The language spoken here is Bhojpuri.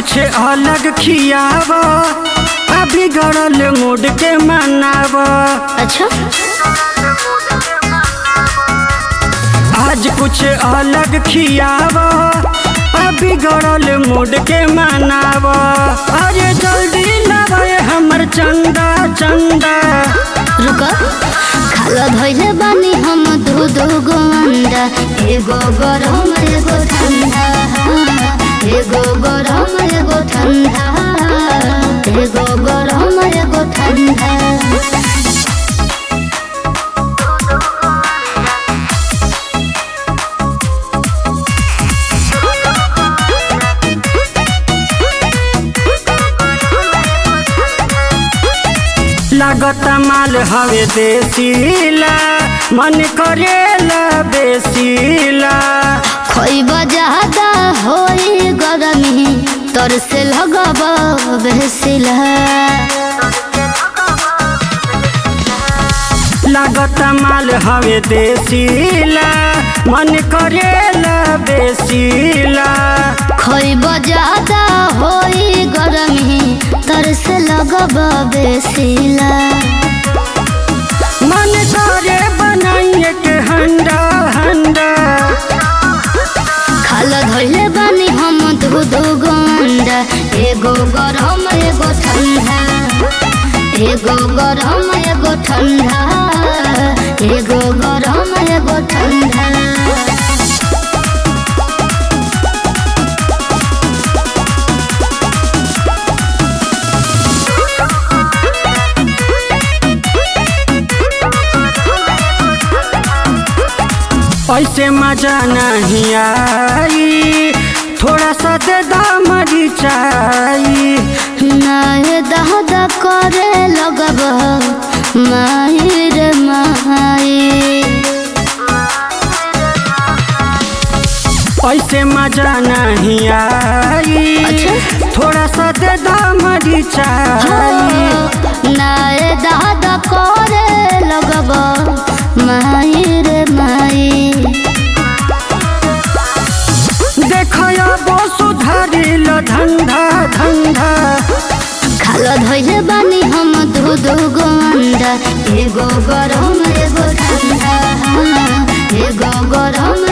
कुछ अलग खियाव अभी गड़ल मूड के मनाव अच्छा आज कुछ अलग खियाव अभी गड़ल मूड के मनाव अरे जल्दी लावे हमर चंदा चंदा रुको खाला धइले बानी हम दू दू गो अंडा एगो गरम एगो ठंडा एगो गरम एगो ठंडा एगो गरम एगो ठंडा लागत माल हवे देसीला मन करेला बेसीला खोइब ज्यादा होई गरमी तोर से लगब बेसिला लागत माल हवे देसीला मन करेला बेसीला खोइब ज्यादा होई गरमी तोर से लगब बेसिला मन करे बनाइए के हंडा हंडा खाला धइले बानी हम दू दू गो अंडा एगो गरम एगो ठंडा एगो गरम एगो ठंडा एगो गरम एगो ठंडा ऐसे मजा नहीं आई थोड़ा सा दे दामरी चाई नाहे दहदा करे लगब माही रे माही ऐसे मजा नहीं आई अच्छा। थोड़ा सा दे दामरी चाई नाहे दहदा करे लगब माही रे माही देखया बो सुधारिल धंधा धंधा खाला धइले बानी हम दू दू गो अंडा एगो गरम एगो ठंडा एगो गरम